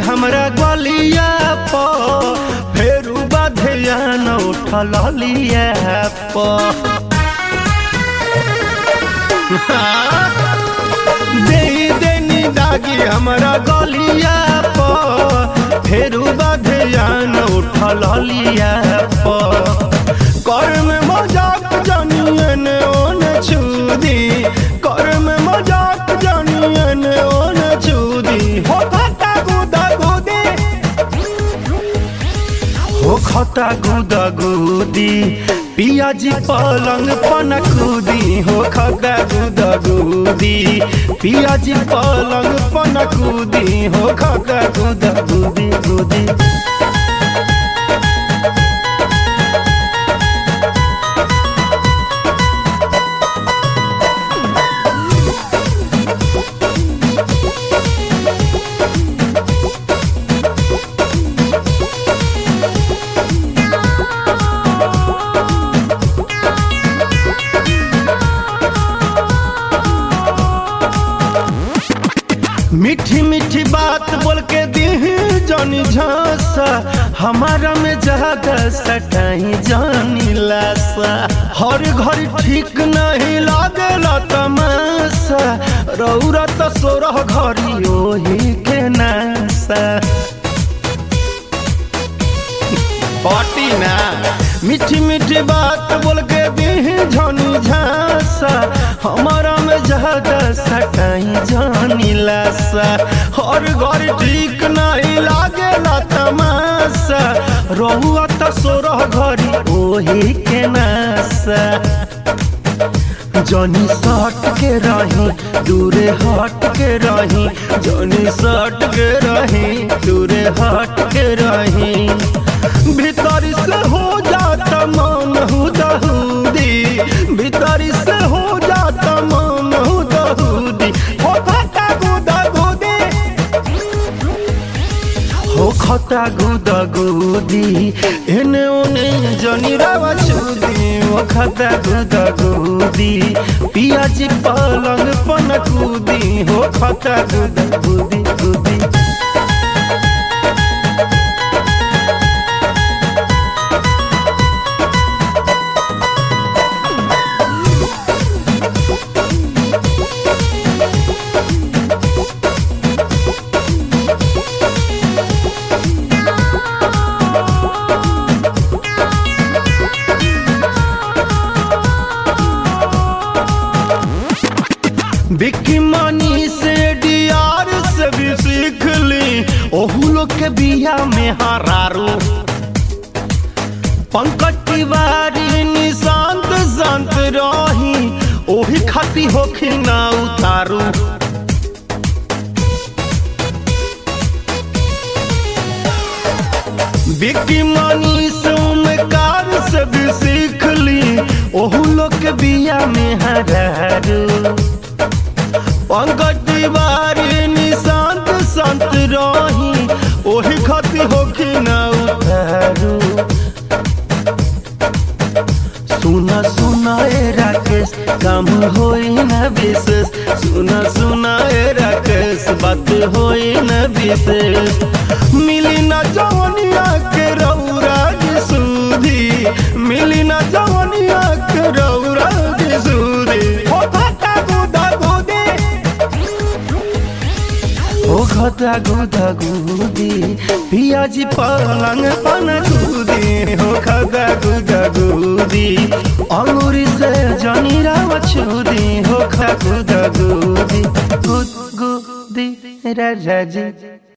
हमरा गलिया प फेरू बाधिया न उठल लिया प दे देनी दागी हमरा गलिया प फेरू बाधिया न उठल लिया प कर में मजाक जानियन ओन छुदी कर में मजाक जानियन ओन छुदी हो खता गुदा गुदी हो खता गुदा गुदी पियाजी पलंग पन कूदी हो खता गुदा गुदी पियाजी पलंग पन कूदी हो खता गुदा गुदी गुदी मीठी मीठी बात बोल के दी जानी झांसा हमारा में ज्यादा सटाई जानी लासा हर घर ठीक नहीं लागेला तमाशा रौरा तो सोरह घरी ओही के नासा पाटी ना मीठी मीठी बात बोल के दी झनी झांसा हमारा में ज्यादा सटाई जानी लासा हर घर ठीक नहीं लागेला तमाशा रहुआ तो सोरह घरी ओही के नासा जनी सट के रही दूरे हट के रही जनी सट के रही दूरे हट के रही भीतर से हो जाता मन हुदहुदी भीतर से हो जाता मन हुदहुदी हो खता गुदा गुदी हो खता गुदा गुदी एने ओने जनी रावा चुदी हो खता गुदा गुदी पियाजी पलंग पन कूदी हो खता गुदा गुदी गुदी बिक्की मानी से डियार से भी सीख ली ओहू लोग के बिया में हरारू पंकज तिवारी निशांत शांत रही ओही खाती होखी ना उतारू बिक्की मानी से उमकार से भी सीख ली ओहू लोग के बिया में हरारू पंकज तिवारी निशांत संत रही ओही खती होखी न उतारू सुना सुना ए राकेश काम होई न विशेष सुना सुना ए राकेश बात होई न विशेष मिली न जवनिया के रौरा की सूधी मिली न जवनिया के रौरा की सूधी हो खता गुदा गुदी हो खता गुदा गुदी पियाजी पलंग पन गुदी हो खता गुदा गुदी अंगूरी से जनी राव छुदी हो खता गुदा गुदी गुद गुदी राजा जी